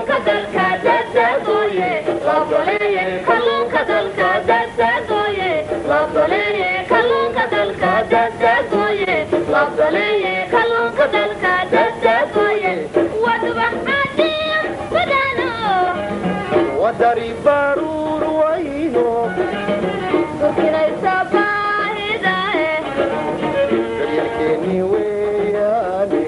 wadari baruur wayno daryarkeeni weeyaane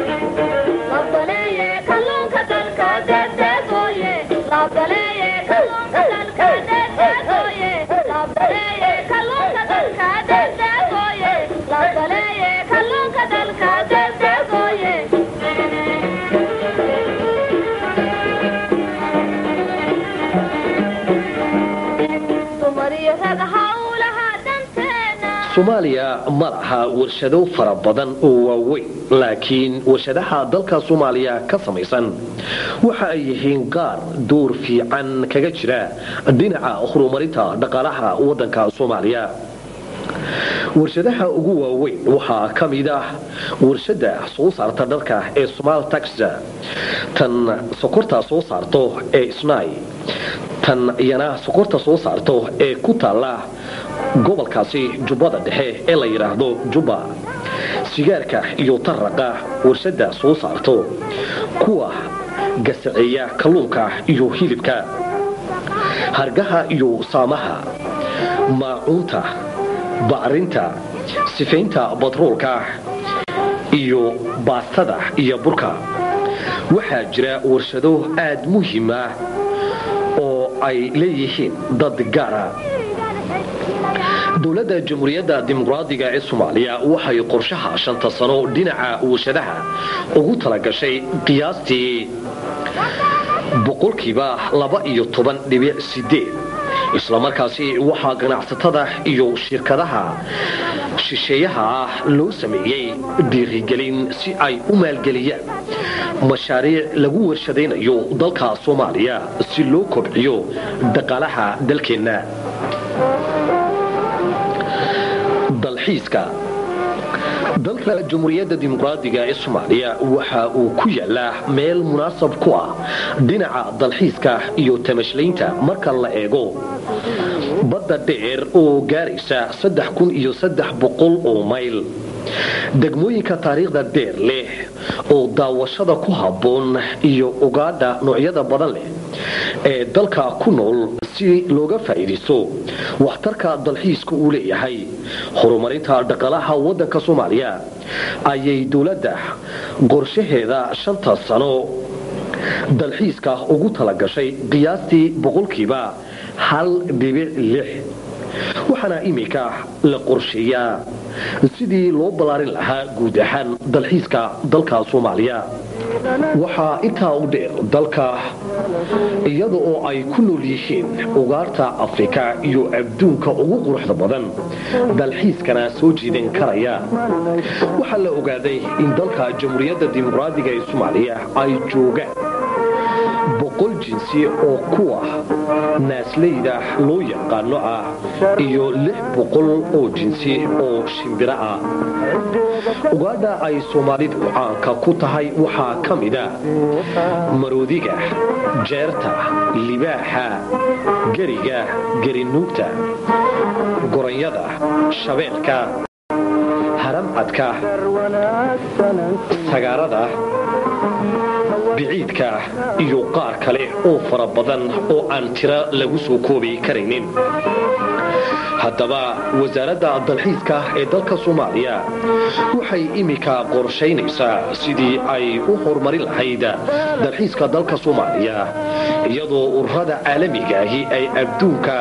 soomaaliya ma laha warshado fara badan oo waaweyn laakiin warshadaha dalka soomaaliya ka samaysan waxa ay yihiin qaar door fiican kaga jira dhinaca horumarinta dhaqaalaha waddanka soomaaliya warshadaha ugu waaweyn waxaa ka mid ah warshada soo saarta dharka ee somal taxa tan sokorta soo saarto ee snai tan iyana sokorta soo saarto ee ku taalla gobolkaasi jubbada dhexe ee la yidhaahdo jubba sigaarka iyo taraqa warshada soo saarto kuwa gasaceeya kalluunka iyo hilibka hargaha iyo saamaha maacuunta bacrinta sifaynta batroolka iyo baastada iyo burka waxaa jira warshado aad muhiim ah oo ay leeyihiin dad gaara dowladda jamhuuriyadda dimuqraadiga ee soomaaliya waxay qorshaha shanta sano dhinaca warshadaha ugu talagashay qiyaastii boqolkiiba laba iyo toban dhibic sideed islamarkaasi waxaa ganacsatada iyo shirkadaha shisheeyaha ah loo sameeyey dhiirigelin si ay u maalgeliyaan mashaariic lagu warshadaynayo dalka soomaaliya si loo kobciyo dhaqaalaha dalkeenna dalxiiska dalka jamhuuriyadda dimuqraadiga ee soomaaliya waxa uu ku yaalaa meel munaasab ku ah dhinaca dalxiiska iyo tamashlaynta marka la eego badda dheer oo gaaraysa oo mayl degmooyinka taariikhda dheer leh oo daawashada ku habboon iyo ugaadha noocyada badan leh ee dalka ku nool si looga faa'iidaysto waxtarka dalxiiska uu leeyahay horumarinta dhaqaalaha waddanka soomaaliya ayay dowladda qorshaheeda shanta sano dalxiiska ugu talagashay qiyaastii boqolkiiba hal dhibic lix waxaana iminka la qorsheeyaa sidii loo ballaarin lahaa guud ahaan dalxiiska dalka soomaaliya waxaa intaa u dheer dalka iyada oo ay ku nool yihiin ugaarta afrika iyo adduunka ugu quruxda badan dalxiiskana soo jiidan karaya waxaa la ogaaday in dalka jamhuuriyadda dimuqraadiga ee soomaaliya ay joogaan boqol jinsi oo kuwa naasleyda loo yaqaano ah iyo lix boqol oo jinsi oo shimbiro ah ugaadha ay soomaalidu caanka ku tahay waxaa ka mida maroodiga jeerta libaaxa geriga gerinuugta goranyada shabeelka haramcadka sagaarada biciidka iyo qaar kale oo fara badan oo aan tiro lagu soo koobi karaynin haddaba wasaaradda dalxiiska ee dalka soomaaliya waxay iminka qorshaynaysaa sidii ay u horumarin lahayd dalxiiska dalka soomaaliya iyadoo ururada caalamigaahi ay adduunka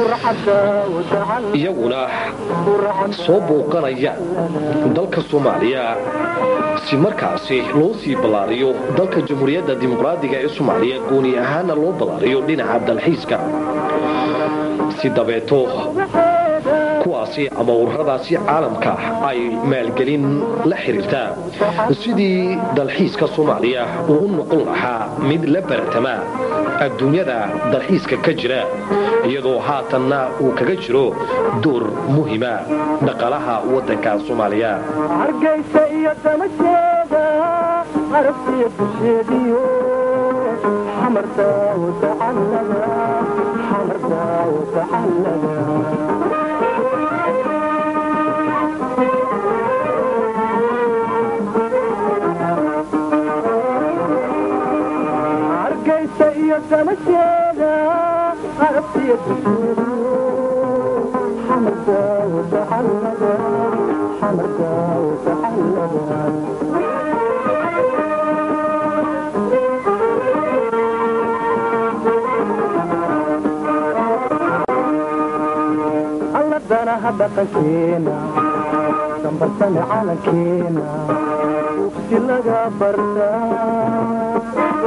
iyaguna soo booqanayaan dalka soomaaliya si markaasi loo sii ballaariyo dalka jamhuuriyadda dimuqraadiga ee soomaaliya gooni ahaana loo ballaariyo dhinaca dalxiiska si dabeeto kuwaasi ama ururadaasi caalamka ay maalgelin la xiriirtaa sidii dalxiiska soomaaliya uu u noqon lahaa mid la baratama adduunyada dalxiiska ka jira iyadoo haatanna uu kaga jiro door muhima dhaqaalaha waddanka soomaaliya hargaysa iyo damasheeda arabtiya dusheediyo حمرتا وتحلبا حمرتا وتحلبا hargaysa iyo damasheeda arabtiya dusheedu xamarka wataxallaba xamarka wataxallaba alla danaha dhaqankeena dambarsame calankeena ugsi laga bartaa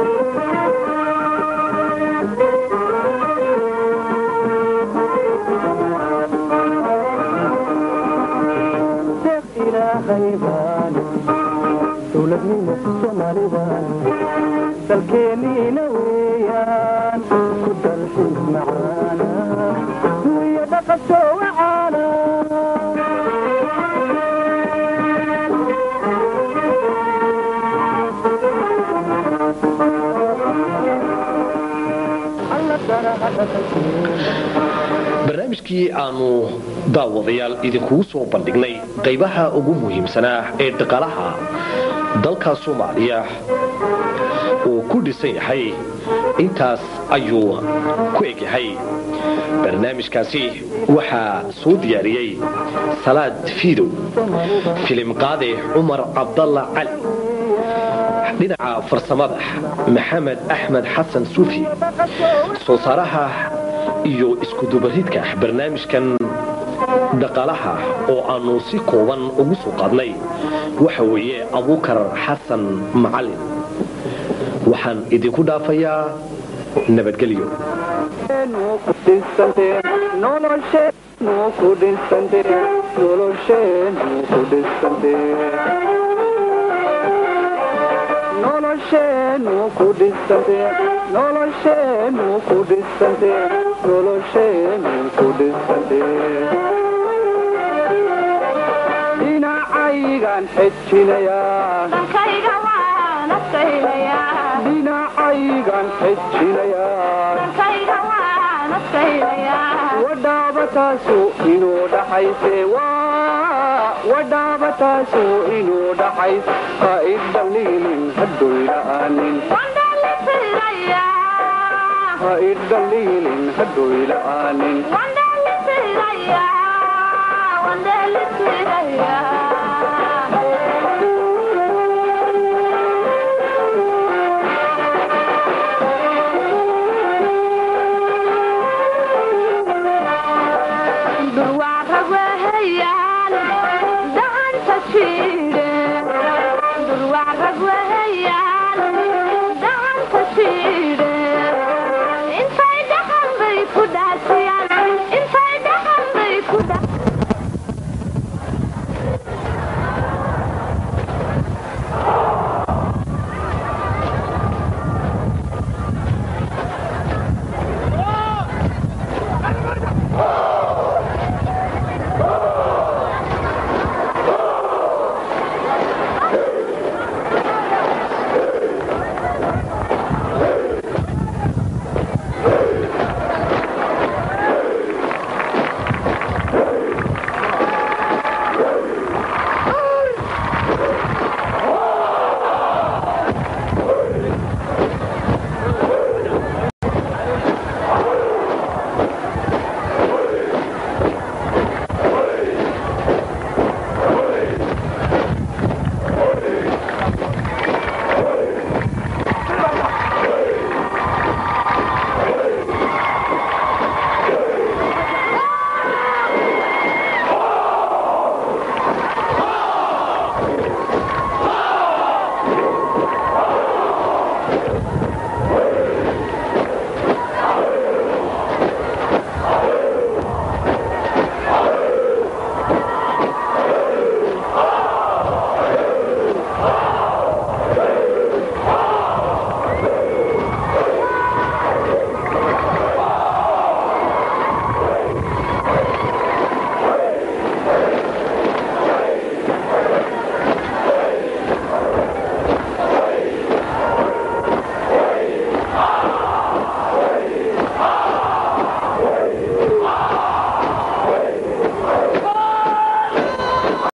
deeq ilaahay baane dowladnimo soomaalibaan dalkeenniina weeyaan ku dalxiis macaana wiyo dhaqasho wacaana alla danaha dhaqankeena barnaamijkii aanu daawadayaal idinkugu soo bandhignay qaybaha ugu muhiimsanaa ee dhaqaalaha dalka soomaaliya uu ku dhisan yahay intaas ayuu ku egyahay barnaamijkaasi waxaa soo diyaariyey salaad fiidow filim qaade cumar cabdalla cali dhinaca farsamada maxamed axmed xasan suufi soo saaraha iyo iskudubaridka barnaamijkan dhaqaalaha oo aanu si kooban ugu soo qaadnay waxa weeye abuukar xasan macalin waxaan idinku dhaafayaa nabadgelyo nolosheenu ku dhisante nolosheenu ku dhisante nolosheenu ku dhisante dhinacaygan xejinayaa dalkayga waan adkaynayaa dhinacaygan xejinayaa dalkayga waan adkaynayaa wadhaabataasu inuu dhaxayse waa wadhaabataasu inuu dhaxays ha idhaliilin hadoyla'aanin wandhalitirayaa ha idhaliilin hadoyla'aanin wandhalitirayaa wandhalitirayaa